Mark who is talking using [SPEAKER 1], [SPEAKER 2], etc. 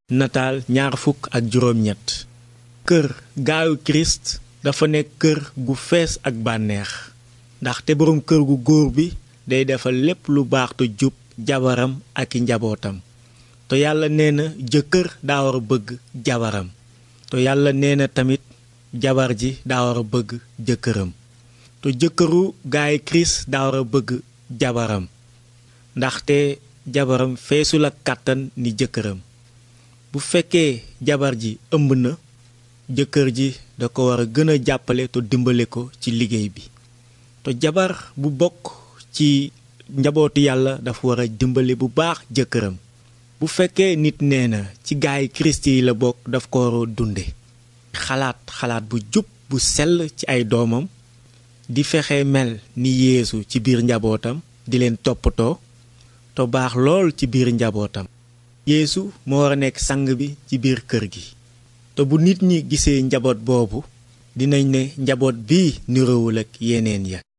[SPEAKER 1] nataal ñaar fukk ak juróom ñett kër gaayu kirist dafa nekk kër gu fees ak bànneex ndaxte boroom kër gu góor bi day defal lépp lu baax te jub jabaram ak i njabootam te yàlla nee na jëkkër daa war a bëgg jabaram te yàlla nee na tamit jabar ji daa war a bëgg jëkkëram te jëkkëru gaay kirist daa war a bëgg jabaram ndaxte jabaram feesul ak kàttan ni jëkkëram bu fekkee jabar ji ëmb na jëkkër ji da ko war a gën a jàppale te dimbale ko ci liggéey bi te jabar bu bokk ci njabootu yàlla dafa war a dimbale bu baax jëkkëram bu fekkee nit nee na ci gaay kirist yi la bokk daf ko war a dunde xalaat xalaat bu jub bu sell ci ay doomam di fexe mel ni yeesu ci biir njabootam di leen toppatoo te baax lool ci biir njabootam yeesu moo war a nekk sang bi ci biir kër gi te bu nit ñi gisee njaboot boobu dinañ ne njaboot bii niroowul ak yeneen ya